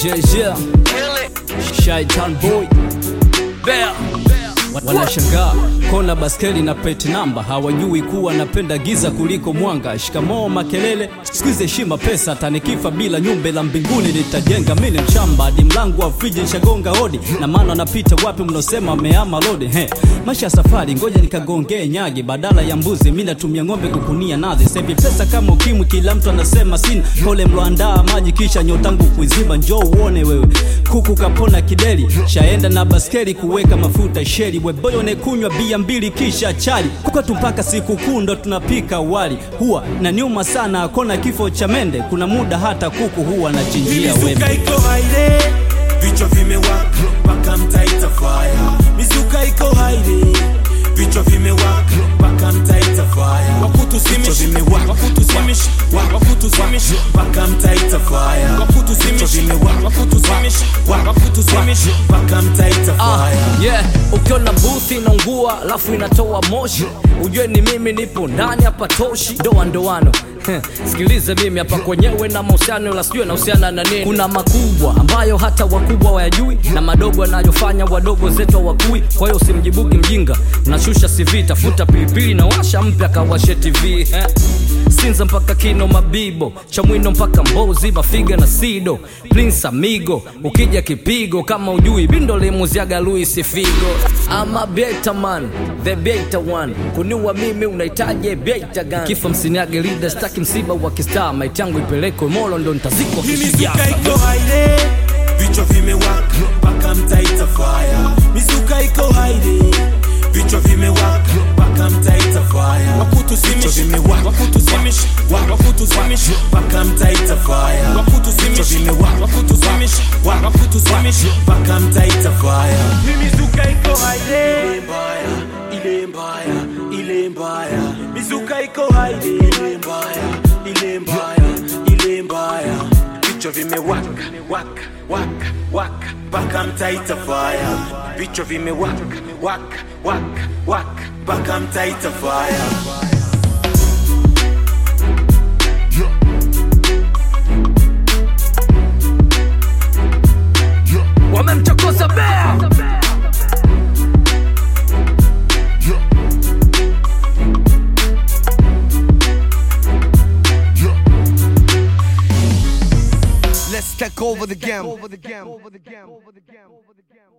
Yeah, yeah. Shaitan boy Bear Wanashangaa kona baskeli na plate namba, hawajui kuwa napenda giza kuliko mwanga. Shikamoo makelele, sikuizi heshima pesa, hata nikifa bila nyumba la mbinguni nitajenga. Mimi ni mshamba hadi mlango wa friji nishagonga hodi, na maana anapita wapi mnaosema ameama lodi. He, maisha ya safari, ngoja nikagongee nyagi, badala ya mbuzi mimi natumia ng'ombe kukunia nazi. Sasa hivi pesa kama ukimwi, kila mtu anasema sina. Pole mloandaa maji kisha nyotangu kuiziba, njoo uone wewe. Kuku kapona kideli, shaenda na baskeli kuweka mafuta sheli. Weboyo nekunywa bia mbili kisha chali. Kwetu mpaka siku kuu ndo tunapika wali. Huwa na nyuma sana akona kifo cha mende. Kuna muda hata kuku huwa anachinjia wembe. Mizuka iko haide, vichwa vimewaka mpaka mtaita fire. Mizuka iko haide, vichwa vimewaka mpaka mtaita fire. Wakutusimishi, wakutusimishi, wakutusimishi mpaka mtaita fire. Wakutusimishi, wakutusimishi, wakutusimishi mpaka mtaita Ah, fire. yeah. Ukiona booth inaungua alafu inatoa moshi, ujue ni mimi nipo ndani hapa toshi. Ndoa ndoano Heh, Sikilize mimi hapa kwenyewe na mahusiano la sijui nahusiana na nini. Kuna makubwa ambayo hata wakubwa wayajui na madogo yanayofanya wadogo zetu hawakui. Kwa hiyo usimjibuki mjinga, nashusha CV, tafuta pilipili na washa mpya kawashe TV eh. Sinza mpaka Kino Mabibo, Chamwino mpaka Mbozi, Mafiga na Sido, Prince Amigo, ukija kipigo kama ujui bindo limuziaga Luis Figo. Ama beta man, the beta one, kuniua mimi unahitaji beta gani? Kifa msiniage leader, staki msiba wa kistaa, maiti yangu ipelekwe Molo ndo nitazikwa Hii kisiasa. mizuka iko haide, vichwa vimewaka mpaka mtaita fire. Mizuka iko haide, vichwa vimewaka mpaka mtaita fire. Wakutusimishi, wakutusimishi, wakutusimishi mpaka mtaita fire. Wakutusimishi, wakutusimishi, wakutusimishi mpaka mtaita fire. Hii mizuka iko haide, ile mbaya, ile mbaya, ile mbaya. Mizuka iko haide, ile mbaya, ile mbaya, ile mbaya vichwa vimewaka waka waka waka mpaka mtaita fire vichwa vimewaka waka waka waka mpaka mtaita fire Wamemchokoza Bea. Let's take over the game.